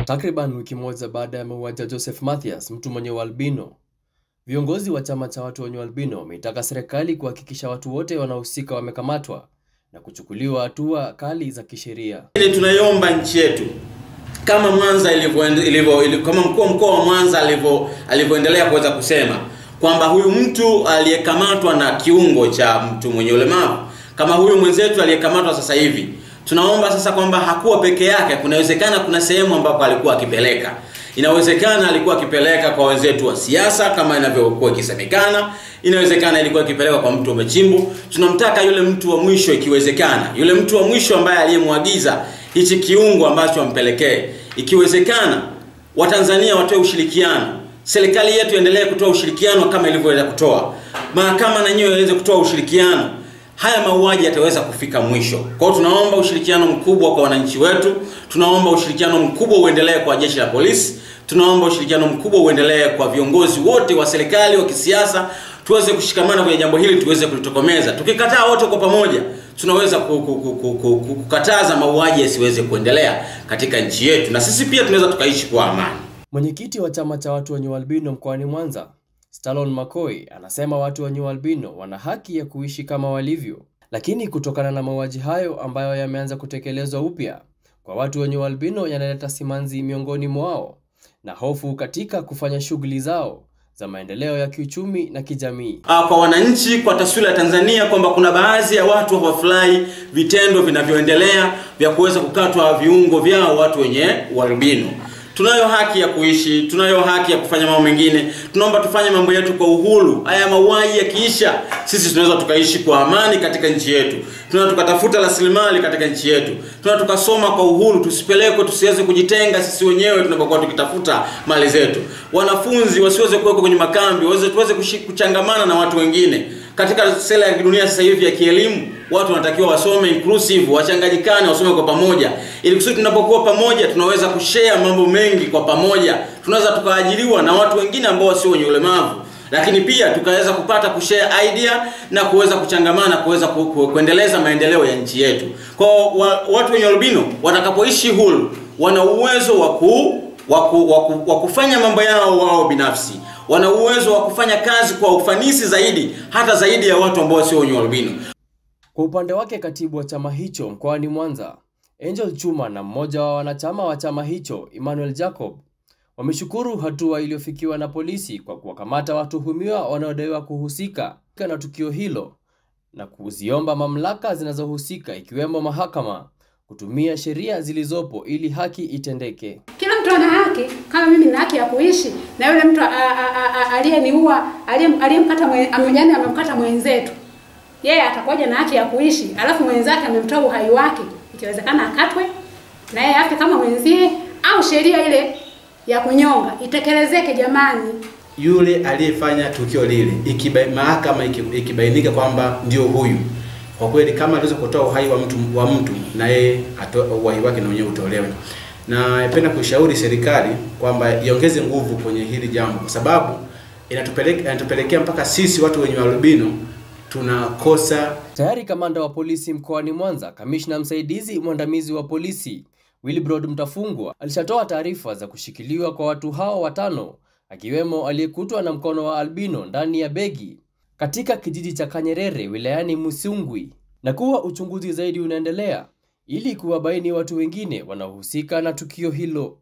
Takriban wiki moja baada ya mauaji ya Joseph Mathias, mtu mwenye ualbino, viongozi wa chama cha watu wenye ualbino wameitaka serikali kuhakikisha watu wote wanaohusika wamekamatwa na kuchukuliwa hatua kali za kisheria. Ile tunaiomba nchi yetu kama Mwanza ilivyo ilivyo ili- kama mkuu wa mkoa wa Mwanza alivyo alivyoendelea kuweza kusema kwamba huyu mtu aliyekamatwa na kiungo cha mtu mwenye ulemavu kama huyu mwenzetu aliyekamatwa sasa hivi, tunaomba sasa kwamba hakuwa peke yake. Kunawezekana kuna sehemu ambapo alikuwa akipeleka, inawezekana alikuwa akipeleka kwa wenzetu wa siasa kama inavyokuwa ikisemekana, inawezekana ilikuwa ikipeleka kwa mtu wa Mechimbu. Tunamtaka yule mtu wa mwisho, ikiwezekana, yule mtu wa mwisho ambaye aliyemwagiza hichi kiungo ambacho ampelekee, ikiwezekana Watanzania watoe ushirikiano, serikali yetu endelee kutoa ushirikiano kama ilivyoweza kutoa, mahakama na yenyewe iweze kutoa ushirikiano, haya mauaji yataweza kufika mwisho. Kwa hiyo tunaomba ushirikiano mkubwa kwa wananchi wetu, tunaomba ushirikiano mkubwa uendelee kwa jeshi la polisi, tunaomba ushirikiano mkubwa uendelee kwa viongozi wote wa serikali wa kisiasa, tuweze kushikamana kwenye jambo hili, tuweze kulitokomeza. Tukikataa wote kwa pamoja, tunaweza ku- ku- ku- ku- ku- ku- kukataza mauaji yasiweze kuendelea katika nchi yetu, na sisi pia tunaweza tukaishi kwa amani. Mwenyekiti wa chama cha watu wenye ualbino mkoani Mwanza, Stalon Makoi, anasema watu wenye ualbino wana haki ya kuishi kama walivyo, lakini kutokana na mauaji hayo ambayo yameanza kutekelezwa upya kwa watu wenye ualbino yanaleta simanzi miongoni mwao na hofu katika kufanya shughuli zao za maendeleo ya kiuchumi na kijamii. Ah, kwa wananchi kwa taswira ya Tanzania kwamba kuna baadhi ya watu hawafurahi vitendo vinavyoendelea vya kuweza kukatwa viungo vyao watu wenye ualbino. Tunayo haki ya kuishi, tunayo haki ya kufanya mambo mengine. Tunaomba tufanye mambo yetu kwa uhuru. Haya mauaji yakiisha, sisi tunaweza tukaishi kwa amani katika nchi yetu. Tunaweza tukatafuta rasilimali katika nchi yetu. Tunaweza tukasoma kwa uhuru, tusipelekwe, tusiweze kujitenga sisi wenyewe tunapokuwa tukitafuta mali zetu. Wanafunzi wasiweze kuwekwa kwenye makambi, waweze tuweze kushi- kuchangamana na watu wengine. Katika sera ya dunia sasa hivi ya kielimu, watu wanatakiwa wasome inclusive, wachanganyikane, wasome kwa pamoja, ili kusudi tunapokuwa pamoja tunaweza kushare mambo mengi kwa pamoja. Tunaweza tukaajiriwa na watu wengine ambao sio wenye ulemavu, lakini pia tukaweza kupata kushare idea na kuweza kuchangamana, kuweza ku, ku, kuendeleza maendeleo ya nchi yetu. Kwa wa, watu wenye albino watakapoishi huru, wana uwezo wa ku wa ku- wa ku- wa kufanya mambo yao wao binafsi wana uwezo wa kufanya kazi kwa ufanisi zaidi hata zaidi ya watu ambao sio wenye albino. Kwa upande wake, katibu wa chama hicho mkoani Mwanza, Angel Chuma, na mmoja wa wanachama wa chama hicho, Emmanuel Jacob, wameshukuru hatua iliyofikiwa na polisi kwa kuwakamata watuhumiwa wanaodaiwa kuhusika na tukio hilo na kuziomba mamlaka zinazohusika ikiwemo mahakama kutumia sheria zilizopo ili haki itendeke. Kila mtu ana haki, kama mimi nina haki ya kuishi na yule mtu a- a- a- a- aliyeniua aliye- aliyemkata mwe- ame- yaani amemkata mwenzetu, yeye atakuwaja na haki ya kuishi, alafu mwenzake amemtoa uhai wake, ikiwezekana akatwe na yeye afe kama mwenzie, au sheria ile ya kunyonga itekelezeke. Jamani, yule aliyefanya tukio lile ikiba, mahakama iki- ikibainika kwamba ndio huyu, kwa kweli kama aliweza kutoa uhai wa mtu wa mtu na yeye atoe uhai wake na wenyewe utolewe. Na napenda kuishauri serikali kwamba iongeze nguvu kwenye hili jambo, kwa sababu inatupeleka inatupelekea mpaka sisi watu wenye albino tunakosa Tayari kamanda wa polisi mkoani Mwanza, kamishna msaidizi mwandamizi wa polisi Wilbrod Mtafungwa alishatoa taarifa za kushikiliwa kwa watu hao watano, akiwemo aliyekutwa na mkono wa albino ndani ya begi katika kijiji cha Kanyerere wilayani Musungwi, na kuwa uchunguzi zaidi unaendelea ili kuwabaini watu wengine wanaohusika na tukio hilo.